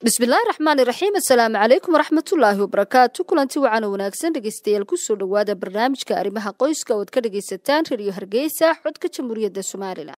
bismillaahi raxmaani raxiim assalaamu calaykum waraxmatullaahi wabarakaatu kulanti wacan oo wanaagsan dhegeystayaal kusoo dhowaada barnaamijka arrimaha qoyska ood ka dhegaysataan rediyo hargeysa xodka jamhuuriyadda somalilan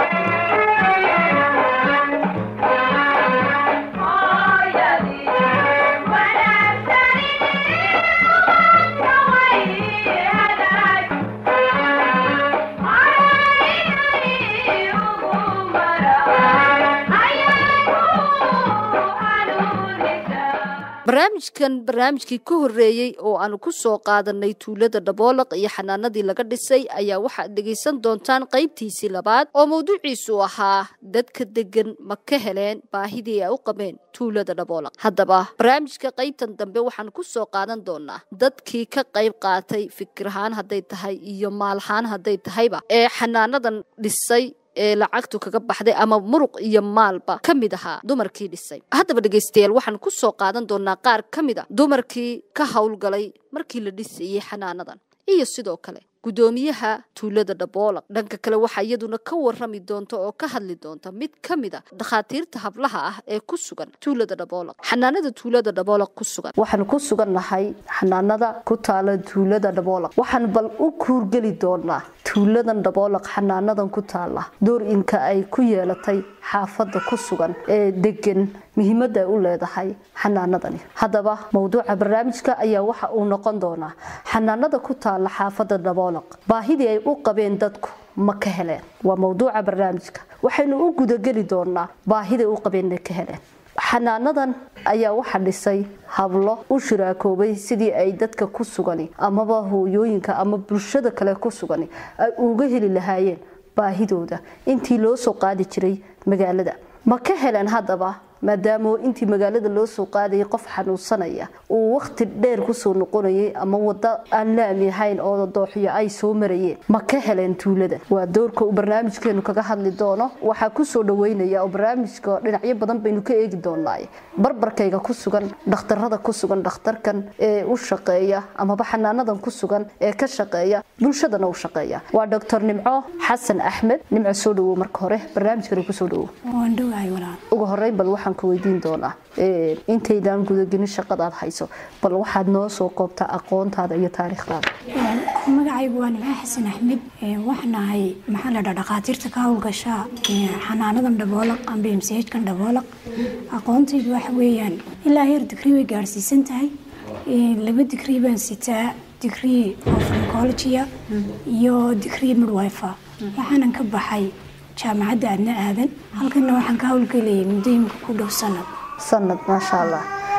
barnaamijkan barnaamijkii ka horeeyey oo aanu ku soo qaadanay tuulada dhaboolaq iyo xanaanadii laga dhisay ayaa waxaad dhegaysan doontaan qaybtiisii labaad oo mawduuciisu ahaa dadka degan ma ka heleen baahidii ay u qabeen tuulada dhaboolaq haddaba barnaamijka qaybtan dambe waxaan ku soo qaadan doonaa dadkii ka qayb qaatay fikirahaan hadday tahay iyo maalahaan hadday tahayba ee xanaanadan dhisay ee lacagtu kaga baxday ama muruq iyo maalba ka mid ahaa dumarkii dhisay haddaba dhegaystayaal waxaan ku soo qaadan doonaa qaar ka mid a dumarkii ka howlgalay markii la dhisayey xanaanadan iyo sidoo kale guddoomiyaha tuulada dhaboolaq dhanka kale waxaa iyaduna ka warrami doonta oo ka hadli doonta mid ka mid a dhakhaatiirta hablaha ah ee ku sugan tuulada dhaboolaq xanaanada tuulada dhaboolaq ku sugan waxaan ku sugan nahay xanaanada ku taala tuulada dhaboolaq waxaan bal u kuurgeli doonaa tuuladan dhaboolaq xanaanadan ku taala door-inka ay ku yeelatay xaafadda ku sugan ee degan muhiimadda ay u leedahay xanaanadani haddaba mowduuca barnaamijka ayaa waxa uu noqon doonaa xanaanada ku taala xaafadda dhaboolaq baahidii ay u qabeen dadku ma ka heleen waa mowduuca barnaamijka waxaynu u gudageli doonaa baahiday u qabeen inay ka heleen xanaanadan ayaa waxa dhisay hablo u shiraakoobay sidii ay dadka ku sugani amaba hooyooyinka ama bulshada kale ku sugani ay uga heli lahaayeen baahidooda intii loo soo qaadi jiray magaalada ma ka heleen haddaba maadaama intii magaalada loo soo qaadayay qof xanuunsanaya uu wakhti dheer kusoo noqonayay ama wado aan laami ahayn oo dooxyo ay soo marayeen ma ka heleen tuulada waa doorka uu barnaamijkeenu kaga hadli doono waxaa kusoo dhaweynaya oo barnaamijka dhinacyo badan baynu ka eegi doonaaye barbarkayga ku sugan dhakhtarada ku sugan dhakhtarkan ee u shaqeeya amaba xanaanadan ku sugan ee ka shaqeeya bulshadana u shaqeeya waa doctor nimco xasan axmed nimco soo dhawow marka hore barnaamijkana kusoo dhawow ugu horeyn bal waxaan weydiin doonaa intaydaan gudagelin shaqadaad hayso bal waxaad noo soo koobtaa aqoontaada iyo taariikhdaada magacaygu waa nimco xasan axmed waxaan ahay maxaa la dhaa dhakhaatiirta ka howlgasha xanaanadan dhaboolaq amba mchkan dhaboolaq aqoontaydu waxa weeyaan ilaa heer digrii way gaarsiisan tahay laba digrii baan sitaa digrii oo farmacologia iyo digrii midwife waxaanan ka baxay jaamacadda aadna aadan halkana waxaan ka howlgelayay muddooyinka ku dhow sanad sanad maasha allah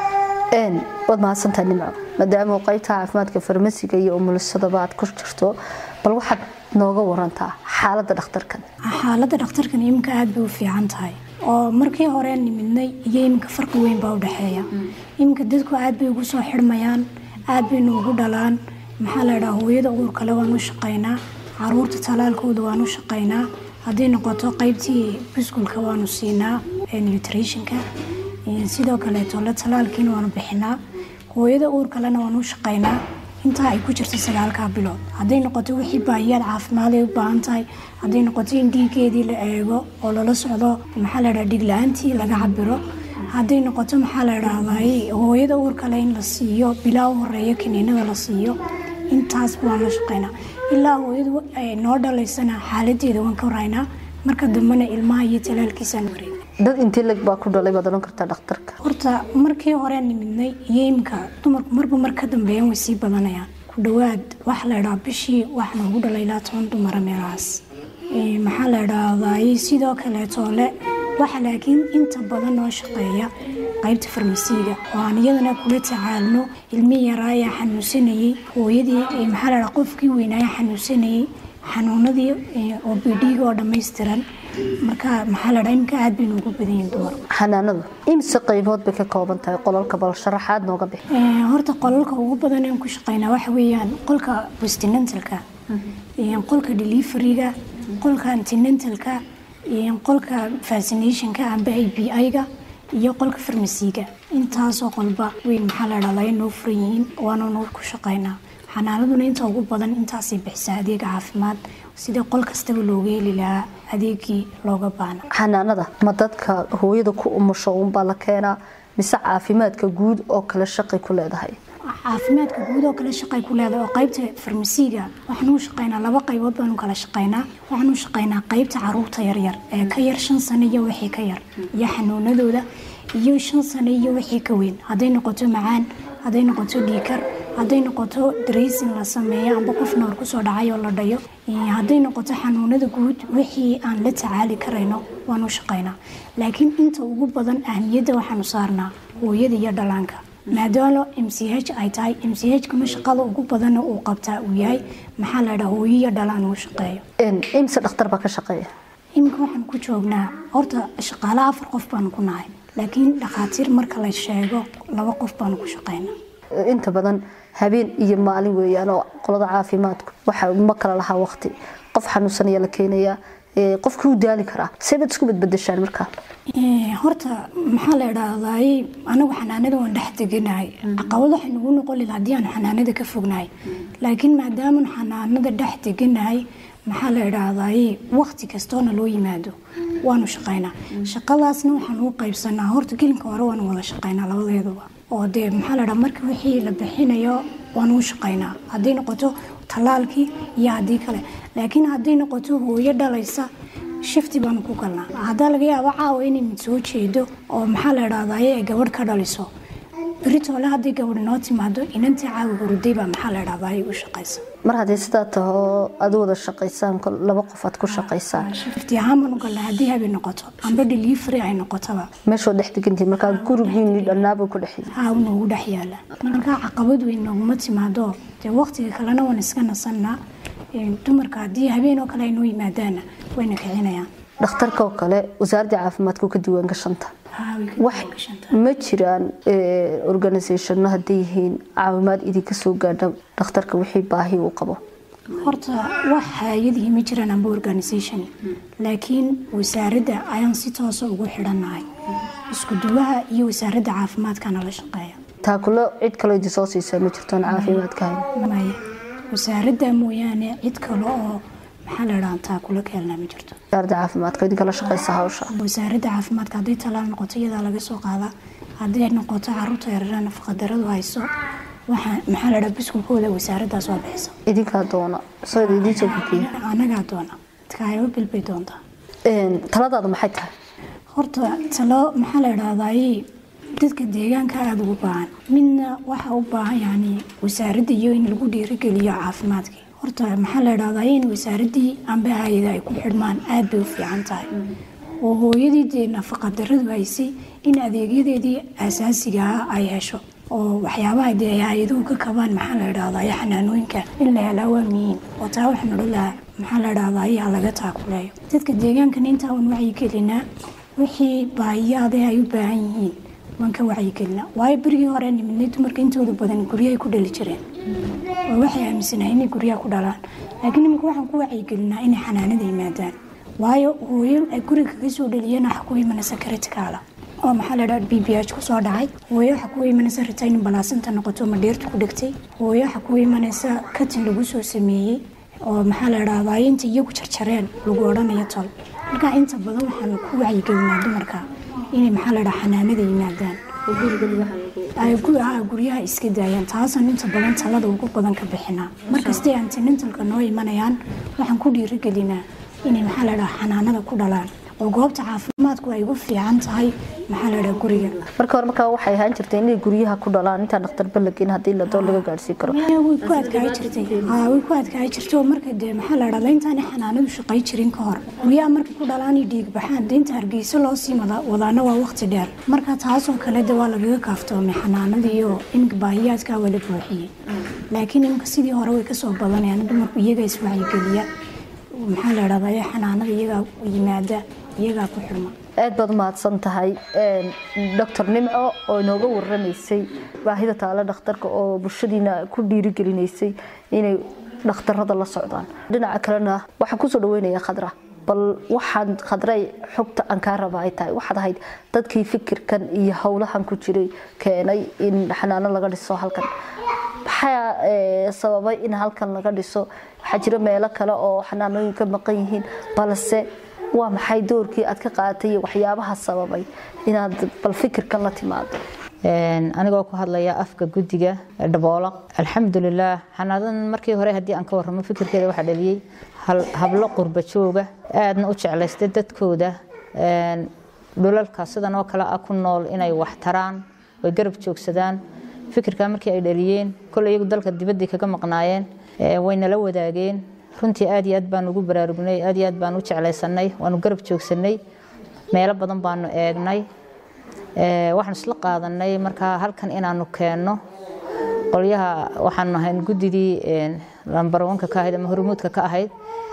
waad mahadsantahay nimco maadaama qaybta caafimaadka farmasiga iyo umulisadaba aad ku jirto bal waxaad nooga warantaa xaaladda dhakhtarkan xaaladda dhakhtarkan iminka aada bay u fiican tahay oo markii hore nimidnay iyo iminka farqi weyn baa u dhexeeya iminka dadku aad bay ugu soo xidhmayaan aad baynu ugu dhalaan maxaa la ydhaha hooyada uurkale waan u shaqaynaa caruurta talaalkooda waan u shaqaynaa hadday noqoto qaybtii biskulka waanu siinaa nutritionka sidoo kaleeto la talaalkiina waanu bixinaa hooyada uur kalena waanu u shaqaynaa intaa ay ku jirto sagaalkaa bilood hadday noqoto wixii baahiyaad caafimaad ay u baahan tahay hadday noqoto in dhiigeedii la eego oo lala socdo maxaa la dhaha dhigla-aantii laga cabiro hadday noqoto maxaa la dhahday hooyada uur kale in la siiyo bilaa u horeeya kiniinada la siiyo intaasba waan la shaqaynaa ilaa hooyadu noo dhalaysana xaaladeeda waan ka waraynaa marka dambena ilmaha iyo talaalkiisaan wareeg dad intii lag baa ku dhalay baad odhan kartaa dhakhtarka horta markii hore nimidnay iyo imika dumarku marba mar ka dambeeyaan way sii badanayaan ku dhowaad waxaa la idhaha bishii waxaa noogu dhalay ilaa toban dumara meelahaas maxaa la idhaahday sidoo kaleetoole waxa laakiin inta badan noo shaqeeya qaybta farmasiiga oo aan iyadana kula tacaalno ilmi yaraa ayaa xanuunsanayey hooyadii maxaa la dhaha qofkii weynaaya xanuunsanayey xanuunadii oo bidhiiga oo dhammaystiran marka maxaa la dhaha imika aad baynu ugu badan yihin dumarku xanaanadu imse qaybood bay ka kooban tahay qolalka bal sharaxaad nooga bixi horta qolalka ugu badan aan ku shaqaynaa waxa weeyaan qolka westinentalka qolka deliveryga qolka antinentalka qolka vaccinationka amba i b i-ga iyo qolka farmasiga intaasoo qolba weyn maxaa la dhahdaa noo furan yihiin waana noo ku shaqaynaa xanaanaduna inta ugu badan intaasay bixisaa adeega caafimaad sidii qol kastaba looga heli lahaa adeegii looga baana xanaanada ma dadka hooyada ku umusho unbaa la keenaa mise caafimaadka guud oo kale shaqay ku leedahay caafimaadka guud oo kale shaqay ku leedahay oo qaybta farmasiga waxaan u shaqaynaa laba qaybood baan u kala shaqaynaa waxaan u shaqaynaa qaybta caruurta yaryar ee ka yar shan sano iyo wixii ka yar iyo xanuunadooda iyo shan sano iyo wixii ka weyn hadday noqoto macaan hadday noqoto dhiikar hadday noqoto draysin la sameeyo amba qof noor kusoo dhacay oo la dhayo hadday noqoto xanuunada guud wixii aan la tacaali karayno waan u shaqaynaa laakiin inta ugu badan ahmiyadda waxaanu saarnaa hooyada iyo dhalaanka maadaama m c h ay tahay m c h kana shaqada ugu badanna uu qabtaa uu yahay maxaa la dhaha hooyo iyo dhalaan uu shaqeeyo imse dhakhtar baa ka shaqeeya iminka waxaan ku joognaa horta shaqaale afar qof baanu ku nahay laakiin dhakhaatiir marka la sheego laba qof baanu ku shaqaynaa inta badan habeen iyo maalin weeyaan oo qolada caafimaadku waxa ma kala lahaa waqti qof xanuunsanaya la keenayaa qofkii u daali karaa seebaad isku badbadashaan markaa horta maxaa la idhaahdaay anagu xanaanada waan dhex deganahay caqabad waxay nagu noqon laha haddii aan xanaanada ka fognahay laakiin maadaaman xanaanada dhex deganahay maxaa la idhaahdaay waqti kastoona loo yimaado waanu shaqaynaa shaqadaasna waxaan u qaybsanaa horta gelinka hore waanu wada shaqaynaa labadeeduba oo dee maxaa la dhaha marka wixii la bixinayo waanu u shaqaynaa hadday noqoto tallaalkii iyo haddii kale laakiin hadday noqoto hooyo dhalaysa shifti baanu ku galnaa haddaa laga yaabo caawa inay mid soo jeedo oo maxaa la idhahdaye ay gabadh ka dhaliso beritoole hadday gabadh noo timaado inantii caawa huruday baa maxaa la idhahdaye u shaqaysa mar haddii sidaa taho aad wada shaqaysaan laba qof aad ku shaqaysaan shifti ahaan baanu galnaa haddii habeen noqoto amba delivery ay noqotaba meeshoo dhex degantii markaa gurigiini dhannaabuu ku dhex haa noogu dhex yaala markaa caqabad weyn nooguma timaado dee waqtiga kalena waan iska nasannaa dumarka haddii habeen oo kale ay noo yimaadaana wayna kicinayaan dhakhtarka oo kale wasaaradda caafimaadka ka diiwaan gashanta wax ma jiraan organisationno hadday yihiin caawimaad idinka soo gaadha dhakhtarka wixii baahi uu qabo horta wax hay-adihii ma jiraan amba organisation laakiin wasaaradda ayaan si toosa ugu xidhannahay isku duwaha iyo wasaaradda caafimaadkana la shaqeeya taakulo cid kaloo idin soo siisaa ma jirtoon caafimaadka maya wasaaradda mooyaane cid kale oo maxaa la dhaha taakulo ka helnaa ma jirto wasaaradda caafimaadka idinka la shaqeysa hawsha wasaaradda caafimaadka hadday talaal noqoto iyadaa laga soo qaadaa hadday noqoto caruurta yaryara nafaqadaradu hayso waxaa maxaa la dhaha biskulkooda wasaaraddaas waa bixisa idinkaa doona soo idiin soo gudbiya anagaa doona kaayo bilbay doontaa taladaadu maxay tahay horta talo maxaa la idhahdaay dadka deegaanka aada ugu baahan midna waxa u baahan yani wasaaradda iyo in lagu dhiirigeliyo caafimaadkii horta maxaa la idhahdaa in wasaaraddii amba hay-ada ay ku xidhmaan aada bay u fiican tahay oo hooyadii dee nafaqadaradu haysay in adeegyadeedii asaasigaa ay hesho oo waxyaabaha dee hay-aduhu ka kabaan maxaa la idhahdaa xanaanooyinka in la helaa waa muhiim oo taa waxaan odhan lahaa maxaa la idhahdaa ayaa laga taakuleeyo dadka deegaankana intaa un wacyigelinaa wixii baahiyaade ay u baahan yihiin waan ka wacyigelinaa waayo berigii hore nimidnay dumarka intooda badan guryahay ku dhali jireen oo waxay aaminsanahay inay guryaha ku dhalaan laakiin iminka waxaan ku wacyigelinaa inay xanaanada yimaadaan waayo hooyo ay guriga kaga soo dhaliyeen waxa ku imanaysa karitikaala oo maxaa la dhaha b b h kusoo dhacay hooyo waxa ku imanaysa ritayn balaasanta noqoto ma dheerta ku dhigtay hooyo waxa ku imanaysa katin lagu soo sameeyey oo maxaa la dhahdaa inta iyagu jarjareen lagu odhanayo tol marka inta badan waxaan ku wacyigelinaa dumarka inay maxaa la dhaha xanaanada yimaadaan guryaha iska daayaan taasaan inta badan talada ugu badan ka bixinaa markastay antinentalka noo imanayaan waxaan ku dhiirigelinaa inay maxaa la dhaha xanaanada ku dhalaan oo goobta caafimaadku ay ugu fiican tahay maxaa la dhaha guriga marka hore markaa waxay ahaan jirtay inay guryaha ku dhalaan intaan dhakhtar balagin haddii la doon laga gaadhsiin karo way ku adkaay jirtay way ku adkaay jirtay oo marka dee maxaa la dhahdaa intaanay xanaanadu shaqay jirin ka hor guryaha markay ku dhalaan iyo dhiig baxaan dee inta hargeysa loo sii wadaana waa waqti dheer marka taasoo kale de waa lagaga kaaftoomay xanaanadii iyo iminka baahiyaadkaa waa la buuxiyey laakiin iminka sidii hore way kasoo badanayaan dumarku iyaga iswacyigeliya maxaa la dhahdaa xanaanada iyagaa yimaada iyagaa ku xirma aad baad umahadsan tahay doctor nimco oo inooga waramaysay baahida taalo dhakhtarka oo bulshadiina ku dhiirigelinaysay inay dhakhtarada la socdaan dhinaca kalena waxaan kusoo dhaweynaya khadra bal waxaan khadray xogta aan kaa raba ay tahay waxaad ahayd dadkii fikirkan iyo howlahan ku jiray keenay in xanaano laga dhiso halkan maxaa sababay in halkan laga dhiso waxaa jira meelo kale oo xanaanooyin ka maqan yihiin balse waa maxay doorkii aad ka qaadatay iyo waxyaabaha sababay inaad bal fikirkan la timaado anigoo ku hadlaya afka guddiga dhaboolaq alxamdulilaah xanaadadan markii hore haddii aan ka warramo fikirkeeda waxaa dhaliyey hablo qurba jooga aadna u jeclaystay dadkooda dhulalka sidan oo kale ah ku nool inay wax taraan way garab joogsadaan fikirkaa markii ay dhaliyeen kole iyagu dalka dibaddii kaga maqnaayeen waynala wadaageen runtii aad iyo aad baan ugu baraarugnay aad iyo aad baan u jeclaysanay waanu garab joogsanay meelo badan baanu eegnay waxaanu isla qaadanay markaa halkan inaanu keenno qolyaha waxaanu ahayn guddidii lambarwanka ka ahayd ama hormuudka ka ahayd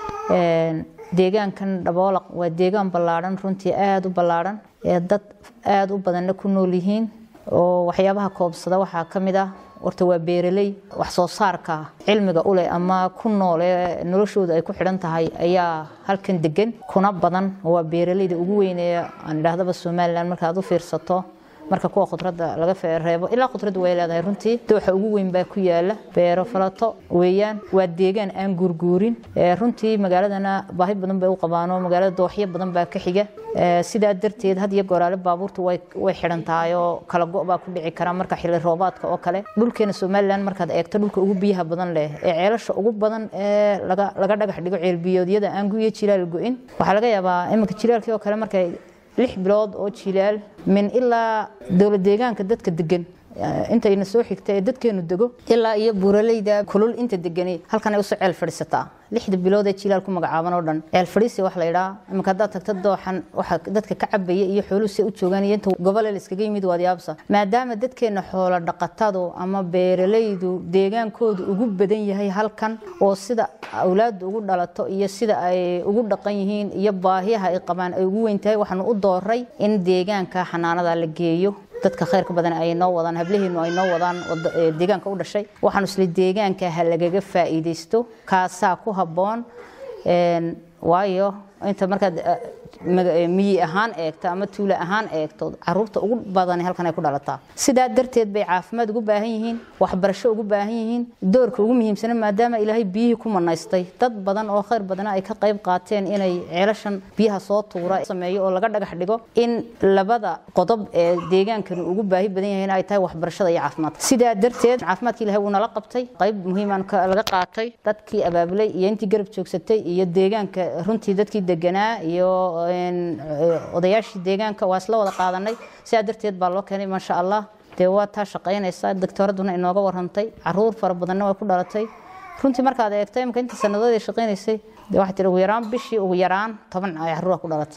deegaankan dhaboolaq waa deegaan ballaadhan runtii aada u ballaadhan ee dad aada u badanna ku nool yihiin oo waxyaabaha koobsada waxaa ka mid ah horta waa beeraley wax soo saarka cilmiga u leh ama ku nool ee noloshooda ay ku xidhan tahay ayaa halkan degan kuna badan waa beeraleyda ugu weyn ee aan idhaahdaba somalilan marka aad u fiirsato marka kuwa khudradda laga reebo ilaa khudradda way leedahay runtii dooxa ugu weyn baa ku yaala beero falato weeyaan waa deegaan aan guurguurin runtii magaaladana baahi badan bay u qabaanoo magaalada dooxyo badan baa ka xiga sidaa darteed had iyo goraale baabuurta way xidhan tahay oo kala go' baa ku dhici kara marka xilli roobaadka oo kale dhulkeena somalilan markaad eegto dhulka ugu biyaha badan leh ee ceelasha ugu badan ee laga dhagax dhigo ceelbiyoodyada aan guyo jilaal go-in waxaa laga yaabaa iminka jilaalkii oo kale markay lix bilood oo jilaal min ilaa dowlad deegaanka dadka degan intayna soo xigta ee dadkeenu dego ilaa iyo buuraleyda kulul inta degani halkan ay usoo ceel fadhiisataa lixda bilood ee jilaal ku magacaaban oo dhan ceel fadhiisi wax la yidhaa iminka haddaad tagto dooxan waxa dadka ka cabaya iyo xooluhu si u joogaan iyo inta gobole la iskaga yimid waad yaabsa maadaama dadkeena xoolo dhaqatadu ama beeralaydu deegaankoodu ugu badan yahay halkan oo sida awlaaddu ugu dhalato iyo sida ay ugu dhaqan yihiin iyo baahiyaha ay qabaan ay ugu weyn tahay waxaanu u dooray in deegaanka xanaanada la geeyo dadka khayrka badan ay noo wadaan hablaheenu ay noo wadaan deegaanka u dhashay waxaanu isla deegaanka ha lagaga faa'iidaysto kaasaa ku habboon waayo inta markaad miyi ahaan eegto ama tuule ahaan eegto caruurta ugu badan halkan ay ku dhalataa sidaa darteed bay caafimaad ugu baahan yihiin waxbarasho ugu baahan yihiin doorka ugu muhiimsana maadaama ilaahay biyihii ku manaystay dad badan oo khayr badana ay ka qayb qaateen inay ceelashan biyaha soo tuura sameeyo oo laga dhagax dhigo in labada qodob ee deegaankani ugu baahi badan yahay ay tahay waxbarashada iyo caafimaadka sidaa darteed caafimaadka ilaahay wuu nala qabtay qayb muhiimaan laga qaatay dadkii abaabulay iyo intii garab joogsatay iyo deegaanka runtii dadkii deganaa iyo odayaashii deegaanka waa isla wada qaadanay sidaa darteed baa loo keenay maasha allah dee waa taa shaqaynaysa doctooraduna inooga warantay caruur fara badanna way ku dhalatay runtii markaad eegto imika inta sanadood ay shaqaynaysay dee waxaa tiri ugu yaraan bishii ugu yaraan toban ay caruura ku dhalatay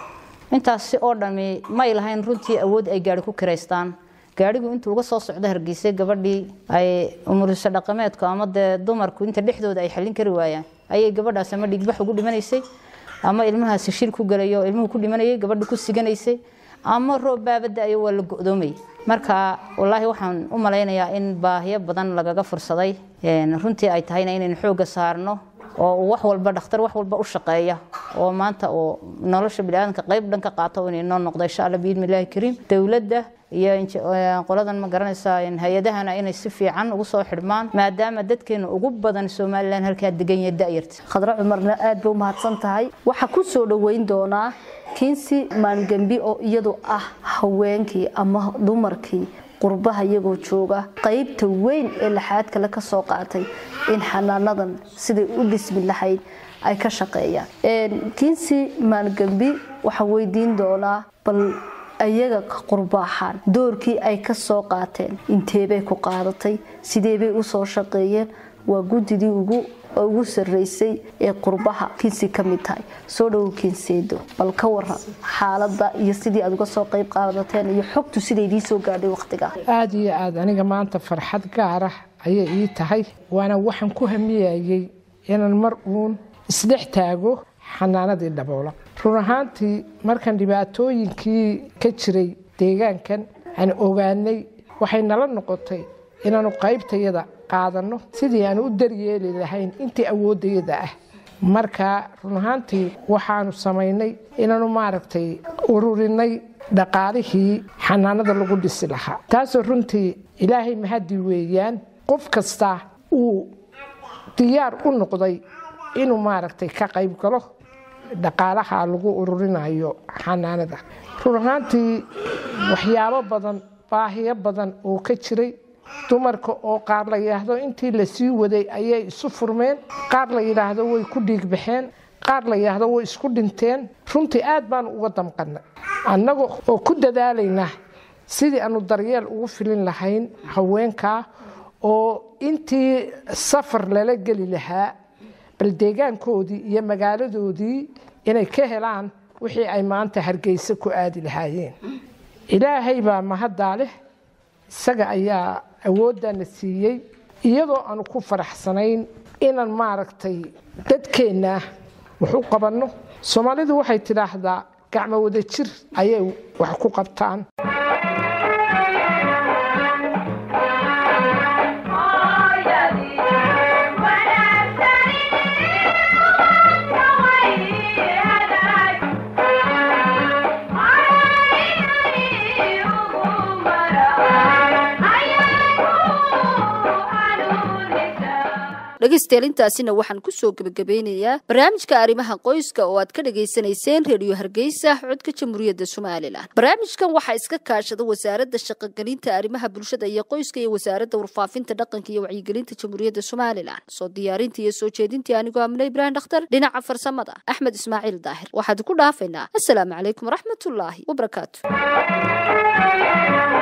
intaasi oo dhami may lahayn runtii awood ay gaari ku kiraystaan gaarigu intuu uga soo socdo hargeysay gabadhii ay umuriso dhaqameedku ama dee dumarku inta dhexdooda ay xallin kari waayaan ayay gabadhaas ama dhigbax ugu dhimanaysay ama ilmahaasi shil ku galayo ilmuhu ku dhimanayay gabadha ku siganaysay ama roob baabada-ayo waa la go-doomay marka wallaahi waxaan u malaynayaa in baahiyo badan lagaga fursaday runtii ay tahayna inaynu xoogga saarno oo wax walba dhakhtar wax walba u shaqeeya oo maanta oo nolosha biniaadanka qayb dhan ka qaato inay noo noqdo insha alla biidni illaahi kariim dowladda iyo qoladan ma garanaysaa hay-adahana inay si fiican ugu soo xidhmaan maadaama dadkeena ugu badan somalilan halkaa degan yahay da'yarta khadra cumarna aad bay u mahadsan tahay waxaa ku soo dhoweyn doonaa kiinsi maangambi oo iyadu ah haweenkii ama dumarkii qurbaha iyagoo jooga qaybta weyn ee laxaad kale ka soo qaatay in xanaanadan siday u dhismi lahayd ay ka shaqeeyaan kiinsi maangambi waxaa weydiin doonaa bal ayaga qurbaaxaan doorkii ay ka soo qaateen inteebay ku qaadatay sideebay u soo shaqeeyeen waa guddidii ugu ugu sarreysay ee qurbaha kinsi ka mid tahay soo dhowow kinseedo bal ka waran xaaladda iyo sidii aad uga soo qayb qaadateen iyo xogtu siday idii soo gaadhay wakhtiga aada iyo aada aniga maanta farxad gaara ayay ii tahay waana waxaan ku hamiyayay inaan mar uun isdhex taago xanaanadii dhaboola run ahaantii markaan dhibaatooyinkii ka jiray deegaankan aan ogaanay waxay nala noqotay inaanu qaybtayada qaadanno sidii aan u daryeeli lahayn intii awooddayada ah marka run ahaantii waxaanu samaynay inaanu maaragtay ururinay dhaqaalihii xanaanada lagu dhisi lahaa taasoo runtii ilaahay mahadi weeyaan qof kasta uu diyaar u noqday inuu maaragtay ka qayb galo dhaqaalaha lagu ururinayo xanaanada run ahaantii waxyaabo badan baahiyo badan oo ka jiray dumarka oo qaar la yidhaahdo intii lasii waday ayay isu furmeen qaar la yidhaahdo way ku dhiigbaxeen qaar la yidhaahdo way isku dhinteen runtii aad baanu uga damqannay annaga oo ku dadaalaynaa sidii aanu daryeel ugu filin lahayn haweenkaa oo intii safar lala geli lahaa bal deegaankoodii iyo magaaladoodii inay ka helaan wixii ay maanta hargeysa ku aadi lahaayeen ilaahay baa mahaddaa leh isaga ayaa awooddaana siiyey iyadoo aanu ku faraxsanayn inaan maaragtay dadkeenna wax u qabanno soomaalidu waxay tidhaahdaa gacmo wada jir ayay wax ku qabtaan dhegaystayaal intaasina waxaan kusoo gebagabeynayaa barnaamijka arrimaha qoyska oo aad ka dhagaysanayseen reediyo hargeysa codka jamhuuriyadda somalilan barnaamijkan waxaa iska kaashada wasaaradda shaqogelinta arrimaha bulshada iyo qoyska iyo wasaaradda warfaafinta dhaqanka iyo wacyigelinta jamhuuriyadda somalilan soo diyaarinta iyo soo jeedintii anigoo amine ibraahim dhakhtar dhinaca farsamada axmed ismaaciil daahir waxaad ku dhaafaynaa assalaamu calaykum waraxmatullaahi wabarakaatu